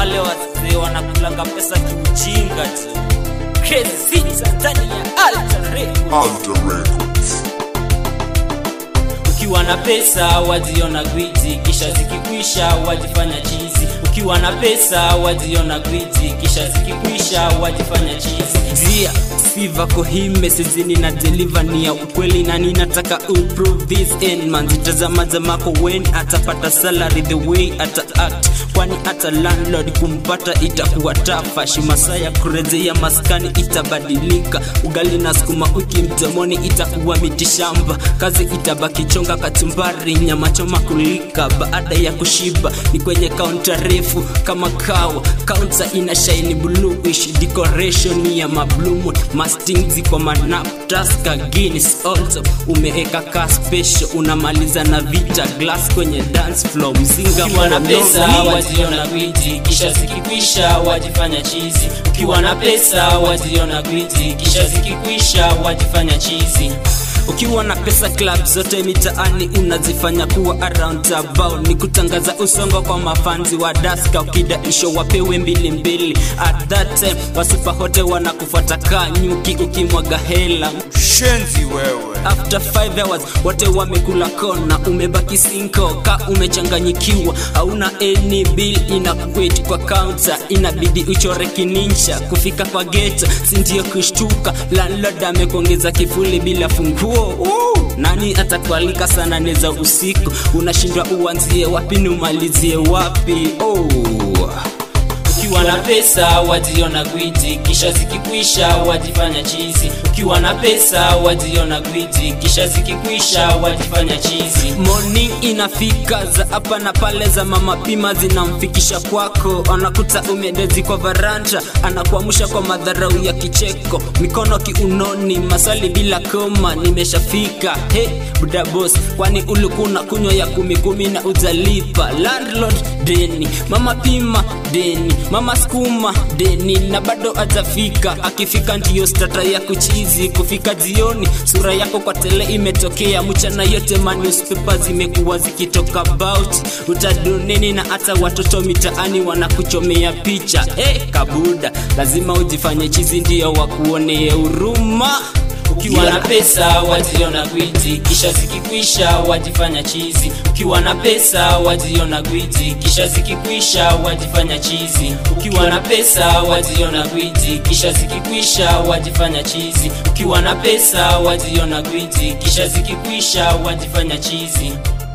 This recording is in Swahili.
wale wazee wanakulanga pesa kiujinga tu Crazy Sita ndani ya Alter Records. Alter Records. ukiwa na pesa wajiona gwiji kisha zikikwisha wajifanya chizi ukiwa na pesa wajiona gwiji kisha zikikwisha wajifanya chizi zia siva kohime sizini na deliver ni ya ukweli na ninataka uprove this end man zitazama zamako wen atapata salary the way ata act kwani hata landlord kumpata itakuwa tafa shimasa ya kurejea maskani itabadilika ugali na sukuma wiki mdomoni itakuwa mitishamba kazi itabaki chonga kachumbari nyama choma kulika baada ya kushiba ni kwenye kaunta refu kama kawa kaunta ina shaini bluish decoration ya mablumu masting ziko manaptaska guinness also umeeka ka special unamaliza na vita glass kwenye dance floor mzinga ukiwa na pesa monono. wajiona gwiji kisha zikikwisha wajifanya chizi ukiwa na pesa wajiona gwiji kisha zikikwisha wajifanya chizi ukiwa na pesa club zote mitaani unazifanya kuwa around about ni kutangaza usongo kwa mafanzi wa daska ukidaisho wapewe mbili mbili at that time wasupa hote wanakufuata kaa nyuki ukimwaga hela shenzi wewe after 5 hours wote wamekula kona umebaki sinko ka umechanganyikiwa hauna any bill inakuweti kwa counter inabidi uchore kinincha kufika kwa geto sindio kushtuka landlord amekuongeza kifuli bila funguo Woo! nani atakualika sana neza usiku unashindwa uanzie wapi ni umalizie wapi oh. ukiwa na pesa wajiona gwiji kisha zikikwisha wajifanya chizi ukiwa na pesa wajiona gwiji kisha zikikwisha wajifanya chizi morning inafika za hapa na pale za mama pima zinamfikisha kwako anakuta umedezi kwa varanja anakuamusha kwa madharau ya kicheko mikono kiunoni maswali bila koma nimeshafika he buda boss kwani ulikuwa unakunywa ya kumi kumi na ujalipa landlord deni mama pima deni mama skuma deni na bado atafika akifika ndiyo stata ya kuchizi kufika jioni sura yako kwa tele imetokea mchana yote manewspaper zimekuwa zikitoka about utadoneni na hata watoto mitaani wanakuchomea picha hey, kabuda lazima ujifanye chizi ndiyo wakuonee huruma ukiwa na pesa wajiona gwiji kisha zikikwisha wajifanya chizi ukiwa na pesa wajiona gwiji kisha zikikwisha wajifanya chizi ukiwa na pesa wajiona gwiji kisha zikikwisha wajifanya chizi ukiwa na pesa wajiona gwiji kisha zikikwisha wajifanya chizi